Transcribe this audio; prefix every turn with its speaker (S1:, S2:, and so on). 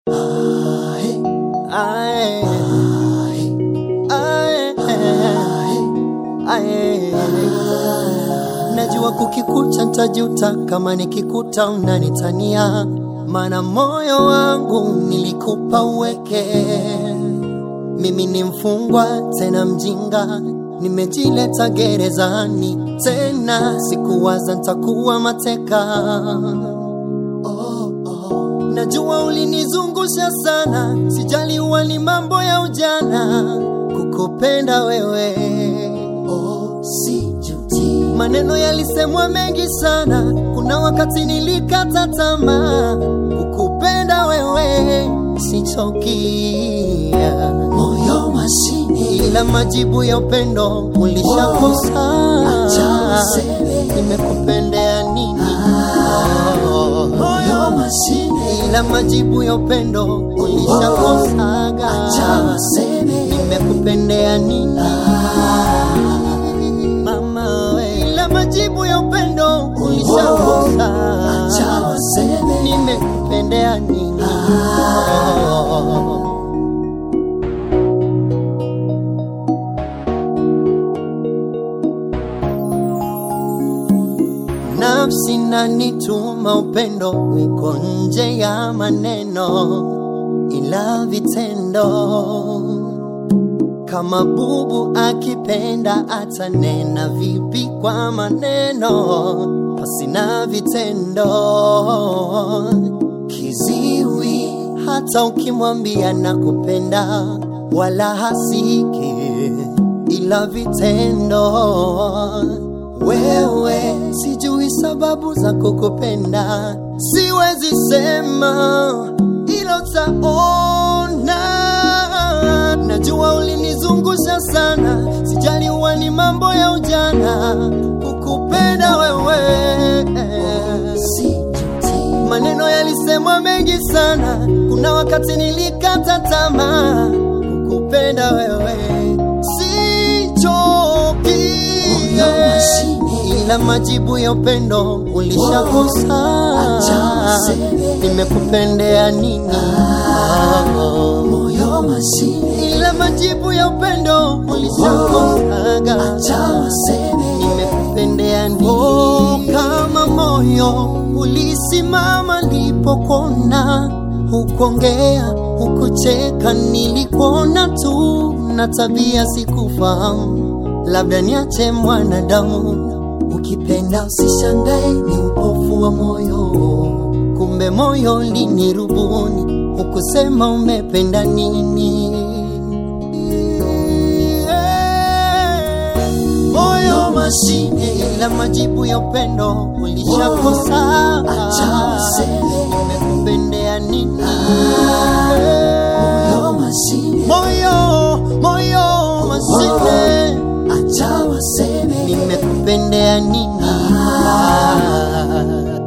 S1: Ae. Ae. Ae. Najua kukikucha ntajuta kama nikikuta unanitania, mana moyo wangu nilikupa uweke. Mimi ni mfungwa tena mjinga, nimejileta gerezani tena, sikuwaza ntakuwa mateka. Oh, oh. Najua ulinizungusha sana, sijaliwa ni mambo ya ujana, kukupenda wewe oh, sijuti. Maneno yalisemwa mengi sana, kuna wakati nilikata tamaa, kukupenda wewe sichokia.
S2: moyo mashine
S1: ila majibu ya upendo ulishakosa.
S2: acha useme.
S1: Nimekupendea nini? Oh.
S2: moyo mashine
S1: ila majibu ya upendo ulishakosaga.
S2: acha waseme
S1: Nimekupendea nini mama we, ila majibu ya upendo ulishakosa.
S2: acha waseme
S1: Nimekupendea nini? Oh. Nafsi nanituma upendo uko nje ya maneno, ila vitendo. Kama bubu akipenda atanena vipi kwa maneno pasina vitendo? Kiziwi hata ukimwambia nakupenda, wala hasiki ila vitendo. Wewe sijui sababu za kukupenda, siwezi sema ilo taona. Najua ulinizungusha sana, sijaliwa ni mambo ya ujana, kukupenda wewe
S2: sijuti
S1: Maneno yalisemwa mengi sana, kuna wakati nilikata tamaa, kukupenda wewe sichoki,
S2: moyo mashine
S1: ila majibu ya upendo ulishakosa.
S2: acha waseme.
S1: Nimekupendea nini?
S2: moyo mashine
S1: Ila majibu ya upendo ulishakosaga.
S2: acha waseme
S1: nimekupendea nini? Oh, kama moyo ulisimama nilipokona, hukuongea hukucheka, nilikuona tu na tabia sikufahamu, labda niache mwanadamu. Ukipenda usishangae, ni upofu wa moyo, kumbe moyo linirubuni, hukusema umependa nini moyo mashine, ila majibu ya upendo ulishakosa.
S2: acha waseme.
S1: Nimekupendea nini?
S2: moyo mashine
S1: Moyo, moyo mashine,
S2: acha waseme
S1: nimekupendea nini?